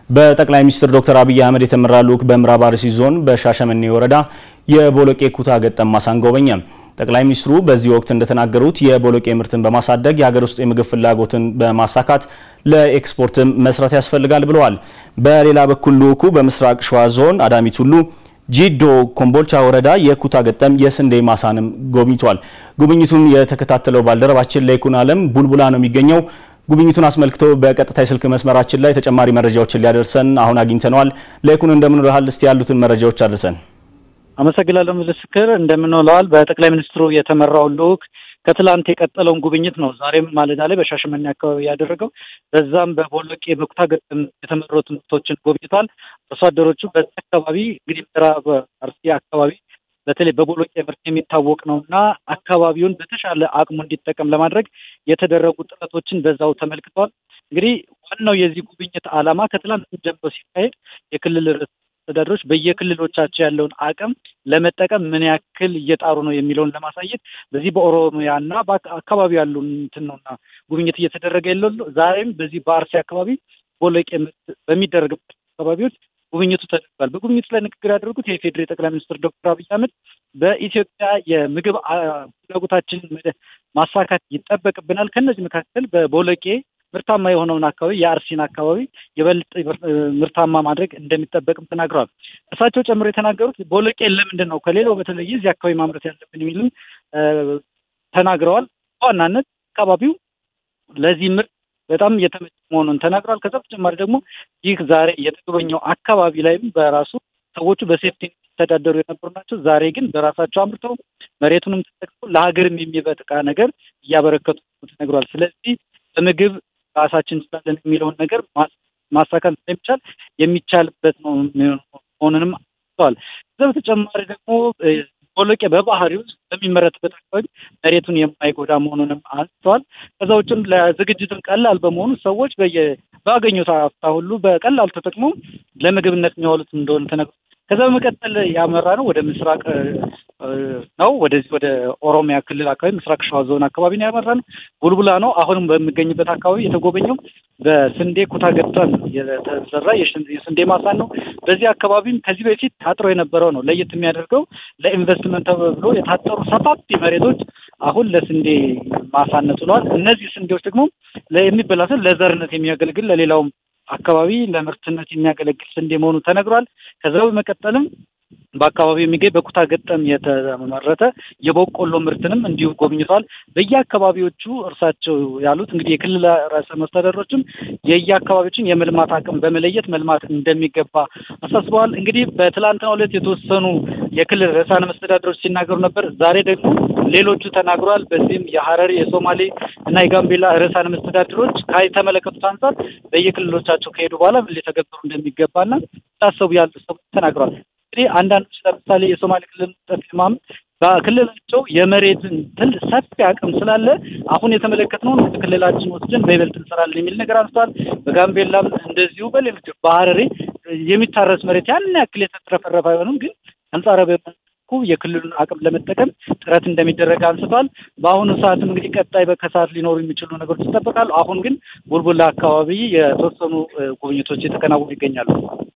በጠቅላይ ሚኒስትር ዶክተር አብይ አህመድ የተመራ ልዑክ በምዕራብ አርሲ ዞን በሻሸመኔ ወረዳ የቦሎቄ ኩታ ገጠም ማሳን ጎበኘ። ጠቅላይ ሚኒስትሩ በዚህ ወቅት እንደተናገሩት የቦሎቄ ምርትን በማሳደግ የሀገር ውስጥ የምግብ ፍላጎትን በማሳካት ለኤክስፖርትም መስራት ያስፈልጋል ብለዋል። በሌላ በኩል ልዑኩ በምስራቅ ሸዋ ዞን አዳሚ ቱሉ ጂዶ ኮምቦልቻ ወረዳ የኩታ ገጠም የስንዴ ማሳንም ጎብኝቷል። ጉብኝቱን የተከታተለው ባልደረባችን ለይኩን አለም ቡልቡላ ነው የሚገኘው። ጉብኝቱን አስመልክቶ በቀጥታ የስልክ መስመራችን ላይ ተጨማሪ መረጃዎችን ሊያደርሰን አሁን አግኝተነዋል። ለይኩን እንደምን ውለሃል? እስቲ ያሉትን መረጃዎች አድርሰን። አመሰግናለሁ ምስክር። እንደምን ውለዋል? በጠቅላይ ሚኒስትሩ የተመራው ልዑክ ከትላንት የቀጠለውን ጉብኝት ነው ዛሬም ማለዳ ላይ በሻሸመኔ አካባቢ ያደረገው። በዛም በቦሎቄ በኩታ ገጠም የተመረቱ ምርቶችን ጎብኝቷል። አርሶ አደሮቹ በዚህ አካባቢ እንግዲህ ምዕራብ አርሲ አካባቢ በተለይ በቦሎቄ ምርት የሚታወቅ ነው እና አካባቢውን በተሻለ አቅሙ እንዲጠቀም ለማድረግ የተደረጉ ጥረቶችን በዛው ተመልክተዋል። እንግዲህ ዋናው የዚህ ጉብኝት ዓላማ ከትላንት ጀምሮ ሲካሄድ የክልል ርዕሰ መስተዳድሮች በየክልሎቻቸው ያለውን አቅም ለመጠቀም ምን ያክል እየጣሩ ነው የሚለውን ለማሳየት በዚህ በኦሮሚያ እና በአካባቢ ያሉ እንትን ነውና ጉብኝት እየተደረገ የለው ዛሬም በዚህ በአርሲ አካባቢ ቦሎቄ በሚደረግበት አካባቢዎች ጉብኝቱ ተደርጓል። በጉብኝቱ ላይ ንግግር ያደረጉት የኢፌዴሪ ጠቅላይ ሚኒስትር ዶክተር አብይ አህመድ በኢትዮጵያ የምግብ ፍላጎታችን ማሳካት ይጠበቅብናል። ከእነዚህ መካከል በቦሎቄ ምርታማ የሆነውን አካባቢ የአርሲን አካባቢ የበልጥ ምርታማ ማድረግ እንደሚጠበቅም ተናግረዋል። እርሳቸው ጨምሮ የተናገሩት ቦሎቄ ለምንድን ነው ከሌላው በተለየ እዚህ አካባቢ ማምረት ያለብን የሚልም ተናግረዋል። በዋናነት አካባቢው ለዚህ ምርት በጣም እየተመቸ መሆኑን ተናግረዋል። ከዛ በተጨማሪ ደግሞ ይህ ዛሬ የተጎበኘው አካባቢ ላይም በራሱ ሰዎቹ በሴፍቲ የሚተዳደሩ የነበሩ ናቸው። ዛሬ ግን በራሳቸው አምርተው መሬቱንም ተጠቅመው ለሀገርም የሚበቃ ነገር እያበረከቱ ተነግሯል። ስለዚህ በምግብ ራሳችን እንችላለን የሚለውን ነገር ማሳካት ስለሚቻል የሚቻልበት ነው መሆኑንም አስተዋል። ከዛ በተጨማሪ ደግሞ ቦሎቄ በባህሪው በሚመረትበት አካባቢ መሬቱን የማይጎዳ መሆኑንም አንስተዋል። ከዛ ውጭም ለዝግጅትም ቀላል በመሆኑ ሰዎች በየ ባገኙት አፍታ ሁሉ በቀላሉ ተጠቅመው ለምግብነት የሚያውሉት እንደሆነ ተነግሯል። ከዛ በመቀጠል ያመራ ነው ወደ ምስራቅ ነው ወደዚህ ወደ ኦሮሚያ ክልል አካባቢ ምስራቅ ሸዋ ዞን አካባቢ ነው ያመራ ነው። ቡልቡላ ነው አሁንም በሚገኝበት አካባቢ የተጎበኘው በስንዴ ኩታ ገጠም የተሰራ የስንዴ ማሳን ነው። በዚህ አካባቢም ከዚህ በፊት ታጥሮ የነበረው ነው ለየት የሚያደርገው ለኢንቨስትመንት ተብሎ የታጠሩ ሰፋፊ መሬቶች አሁን ለስንዴ ማሳነት ሆነዋል። እነዚህ ስንዴዎች ደግሞ የሚበላሰው ለዘርነት የሚያገለግል ለሌላውም አካባቢ ለምርትነት የሚያገለግል ስንዴ መሆኑ ተነግሯል። ከዛ በመቀጠልም በአካባቢው የሚገኝ በኩታ ገጠም የተመረተ የበቆሎ ምርትንም እንዲሁ ጎብኝተዋል። በየአካባቢዎቹ እርሳቸው ያሉት እንግዲህ የክልል ርዕሰ መስተዳድሮችም የየአካባቢዎችን የመልማት አቅም በመለየት መልማት እንደሚገባ አሳስበዋል። እንግዲህ በትላንትናው ዕለት የተወሰኑ የክልል ርዕሳነ መስተዳድሮች ሲናገሩ ነበር። ዛሬ ደግሞ ሌሎቹ ተናግረዋል። በዚህም የሀረሪ የሶማሌ እና የጋምቤላ ርዕሳነ መስተዳድሮች ከተመለከቱት አንጻር በየክልሎቻቸው ከሄዱ በኋላ ምን ሊተገበሩ እንደሚገባና ታሰቡ ያሉ ሰዎች ተናግረዋል። እንግዲህ አንዳንዶች ለምሳሌ የሶማሌ ክልል ጠፊ ማመድ በክልላቸው የመሬትን ትል ሰፊ አቅም ስላለ አሁን የተመለከትነውን ወደ ክልላችን ወስደን በይበልጥ እንሰራለን የሚል ነገር አንስተዋል። በጋምቤላም እንደዚሁ በሌሎች በሀረሪ የሚታረስ መሬት ያን ያክል የተትረፈረፈ አይሆንም፣ ግን አንጻራዊ መልኩ የክልሉን አቅም ለመጠቀም ጥረት እንደሚደረግ አንስተዋል። በአሁኑ ሰዓትም እንግዲህ ቀጣይ በከሰዓት ሊኖሩ የሚችሉ ነገሮች ይጠበቃሉ። አሁን ግን ቡልቡላ አካባቢ የተወሰኑ ጉብኝቶች የተከናወኑ ይገኛሉ።